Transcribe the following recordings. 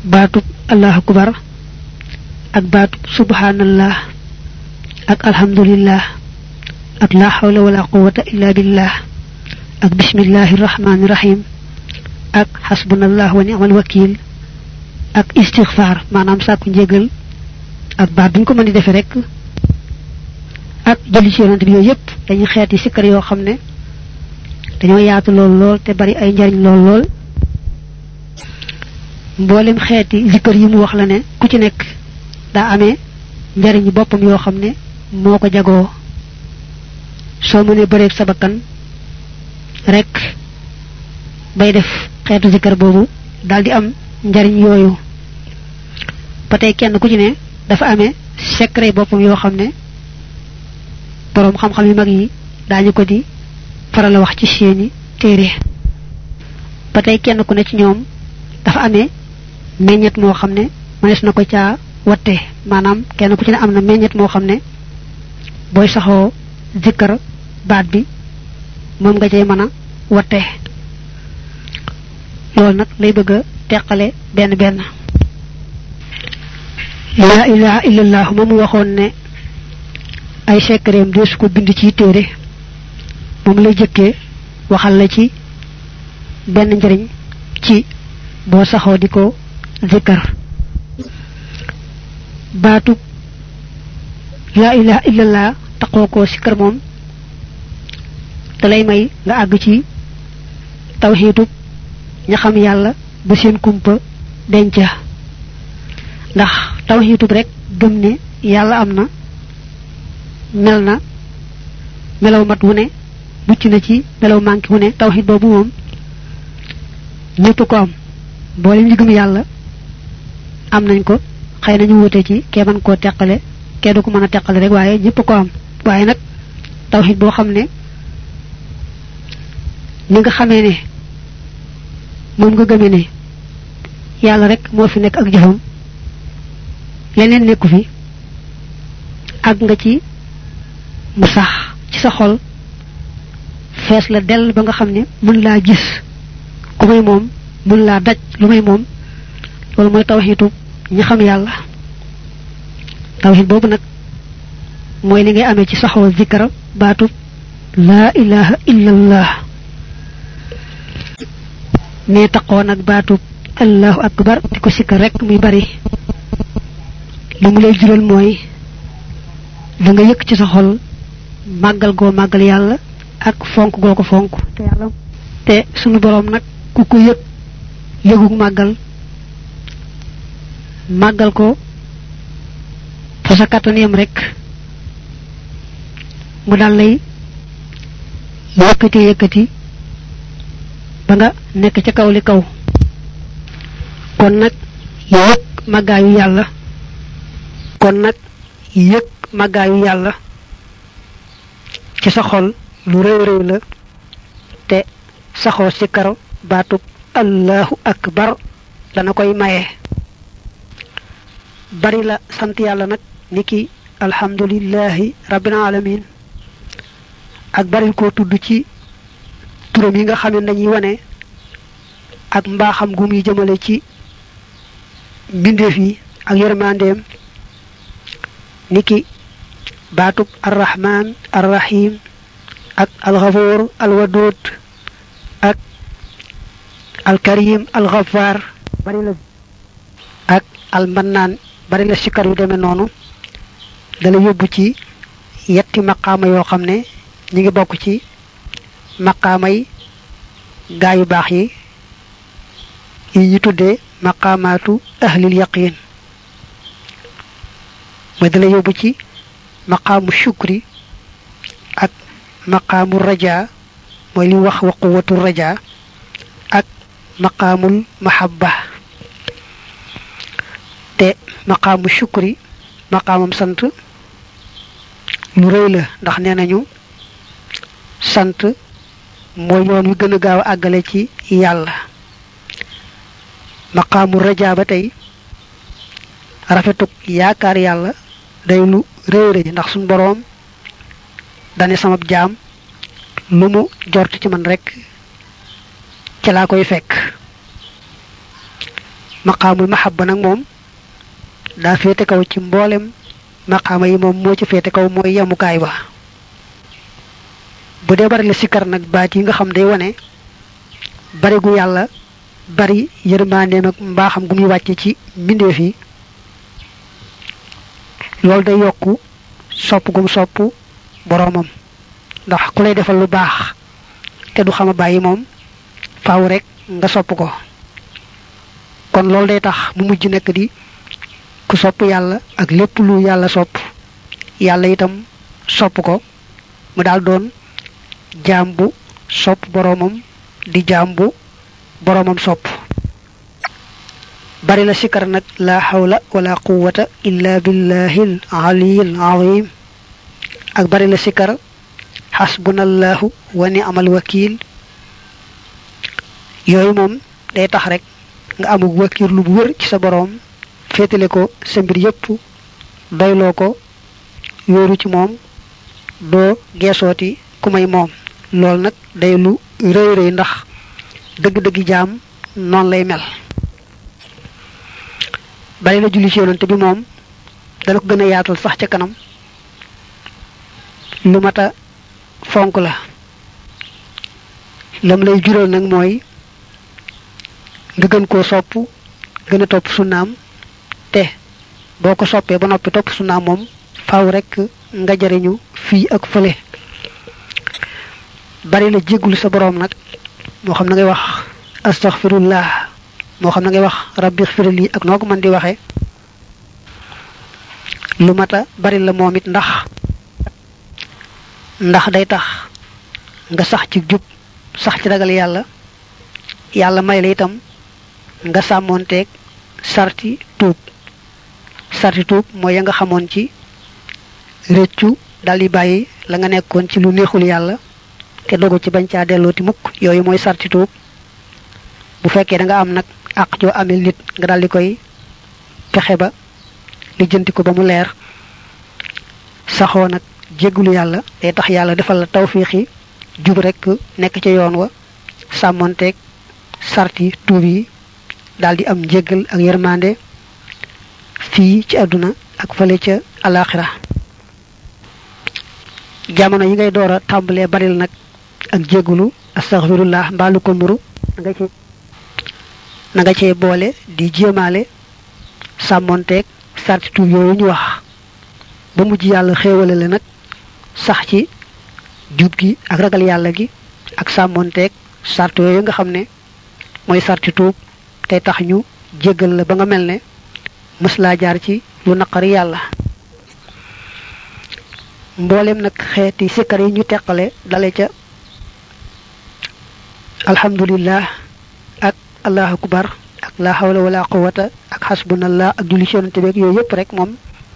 baatub allahu akbar ak baatub subhanallah ak alhamdulillah ak la hawla wala quwwata illa billah ak bismillahir rahmanir rahim ak hasbunallah wa ni'mal wakil ak istighfar manam sakku njégal ak baat buñ ko mën di defee rek ak jëli ci yonent bi yooyu yépp dañuy xeeti sikkar yoo xam ne dañoo yaatu lool lool te bari ay njariñ lool lool mboolem xeeti zikkar yi mu wax la ne ku ci nekk daa amee njariñu boppam yoo xam ne moo ko jagoo soo mënee bëreeg sa bakkan rek bay def xeetu zikkar boobu daal di am njariñ yooyu ba tey kenn ku ci ne dafa amee secret boppam yoo xam ne borom xam-xam yu mag yi daañu ko di faral a wax ci seeni téere ba tey kenn ku ne ci ñoom dafa amee meññet moo xam ne mënees na ko caa watte maanaam kenn ku ci ne am na meññet moo xam ne booy saxoo zikkar baat bi moom nga cay mën a watte loolu nag lay bëgg a teqale benn benn la ilaha illallah moom waxoon ne ay secretam deesu ko bind ci téere moom lay jëkkee waxal la ci benn njëriñ ci boo saxoo di ko zikkar baatu la ilaha illallah taxoo ko sikkar moom te lay may nga àgg ci tawxiidub ña xam yàlla ba seen kumpa denca ndax tawxiidub rek gëm ne yàlla am na mel na melaw mat wu ne mucc na ci melaw manki wu ne tawxiid boobu moom ñëpp ko am boole ñu gëm yàlla am nañ ko xëy nañu wute ci kee mën koo teqale kee du ko mën a teqale rek waaye ñëpp ko am waaye nag tawxiid boo xam ne ni nga xamee ne moom nga gëmee ne yàlla rek moo fi nekk ak jëfam leneen nekku fi àgg nga ci mu sax ci sa xol fees la dell ba nga xam ne mën laa gis ku may moom mën laa daj lu may moom loolu mooy tawxiitu ñi xam yàlla tawxiit boobu nag mooy li ngay amee ci saxoo zikkara baatu laa ilaha illallah ne taqoo nag baatu allahu akbar di ko sikkar rek muy bari li mu lay jural mooy da nga yëkk ci sa xol màggal goo màggal yàlla ak fonk goo ko fonk te yàlla te sunu boroom nag ku ko yëg yëgug màggal màggal ko fa sa kàttan yam rek mu dal lay yëkkati yëkkati ba nga nekk ca kaw li kaw kon nag yëg màggaayu yàlla kon nag yëg màggaayu yàlla ci sa xol lu rëy rëy la te saxoo ci karo baatub allahu akbar dana koy maye bari la sant yàlla nag niki alhamdulillahi rabbil alamin ak bari koo tudd ci turam yi nga xam ne dañuy wane ak mbaaxam gu muy jëmale ci mbindeef yi ak yërmandeem niki baatub arrahman arrahim ak alxafoor alwadud ak alkarim alxafaar bari la ak almannaan bari la sikkar yu demee noonu dala yóbbu ci yetti maqaama yoo xam ne ñi ngi bokk ci maqaamay gaa yu baax yi yi ñu tuddee maqaamaatu ahlil yaqin mooy dala yóbbu ci maqaamu shukri ak maqaamu raja mooy li wax wa quwatu raja ak maqaamul mahabba te maqaamu shukri maqaamam sant lu rëy la ndax nee nañu sant mooy yoon wi gën a gaaw a àggale ci yàlla maqaamu raja ba tey rafetuk yaakaar yàlla day lu réy réy ndax suñ boroom dane sama jaam lu mu jort ci man rek ci laa koy fekk maqaamul mahabba nag moom daa féete kaw ci mboolem maqaama yi moom moo ci féete kaw mooy yemukaay ba bu dee bari la sikkar nag baat yi nga xam day wane bari gu yàlla bari yërmandeem ak mbaaxam gu muy wàcce ci mbindeef yi loolu day yokku sopp gum sopp boroomam ndax ku lay defal lu baax te du xama bàyyi moom faaw rek nga sopp ko kon loolu day tax mu mujj nekk di ku sopp yàlla ak lépp lu yàlla sopp yàlla itam sopp ko mu daal doon jaam bu sopp boroomam di jaam bu boroomam sopp bari la sikar nag la hawla wala quwwata illa billahil aliyil azim ak bari la sikar hasbunallahu wa ni'mal wakil yooyu moom day tax rek nga amug wakir lu bu wër ci sa boroom féetale ko sa mbir yépp doyloo ko yóoru ci moom doo geesooti ku may moom loolu nag day lu rëy rëy ndax dëgg-dëggi jaam noonu lay mel bari la julli ci yonante bi moom dana ko gën a yaatal sax ca kanam lu mata fonk la lam lay jural nag mooy nga gën koo sopp gën a topp sunnaam te boo ko soppee ba noppi topp sunnaam moom faaw rek nga jariñu fii ak fële bari la jéggul sa boroom nag moo xam na ngay wax astaghfirullah moo xam na ngay wax rabbi xfirli ak noo ko mën di waxee lu mata bari la moom it ndax ndax day tax nga sax ci jub sax ci ragal yàlla yàlla may la itam nga sàmmoonteeg sarti tuub sarti tuub mooy ya nga xamoon ci rëccu dal di bàyyi la nga nekkoon ci lu neexul yàlla te dogu ci bañ caa dellooti mukk yooyu mooy sarti tuub bu fekkee da nga am nag àq joo amel nit nga dal di koy fexe ba lijjanti ko ba mu leer saxoo nag jéggulu yàlla day tax yàlla defal la tawfiixi jub rek nekk ca yoon wa sàmmonteeg sarti tuub yi daal di am njéggal ak yërmande fii ci àdduna ak fële ca alaxira jamono yi ngay door a tàmbalee baril nag ak jéggulu astaghfirullah mbaalu ko nuru nga ci na nga cee boole di jéemaale sàmmonteeg sarti tuub yooyu ñu wax ba mujj yàlla xéewale la nag sax ci jub gi ak ragal yàlla gi ak sàmmonteeg sart yooyu nga xam ne mooy sarti tuub tey tax ñu jéggal la ba nga mel ne mës laa jaar ci lu naqari yàlla mboolem nag xeeti sikkar yi ñu teqale dale ca alhamdulillah ak allahu akbar ak la hawla wala quwwata ak hasbunallah ak julli ci yonante beeg yooyu yëpp rek moom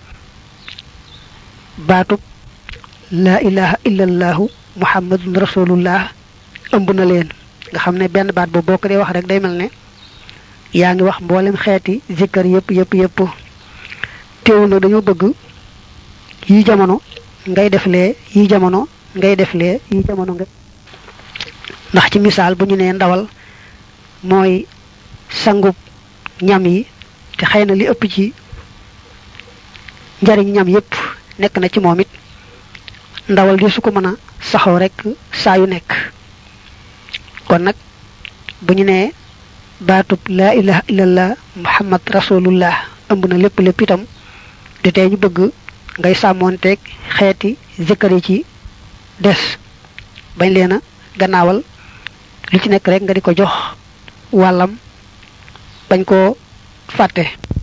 baatub la ilaha illallahu muhammadun rasulullah ëmb na leen nga xam ne benn baat boobu boo ko dee wax rek day mel ne yaa ngi wax mboolem xeeti zikkar yëpp yëpp yëpp teewul nag dañoo bëgg yi jamono ngay def lee yi jamono ngay def lee yi jamono nga ndax ci misaal bu ñu nee ndawal mooy sangub ñam yi te xëy na li ëpp ci njariñ ñam yépp nekk na ci moom it ndawal di su ko mën a saxoo rek saa yu nekk kon nag bu ñu nee baatub laa ilaha illallah muhammad rasulullah ëmb na lépp lépp itam di tey ñu bëgg ngay sàmmoonteeg xeeti zikkar yi ci des bañ leen a gannaawal lu ci nekk rek nga di ko jox wàllam bañ koo fàtte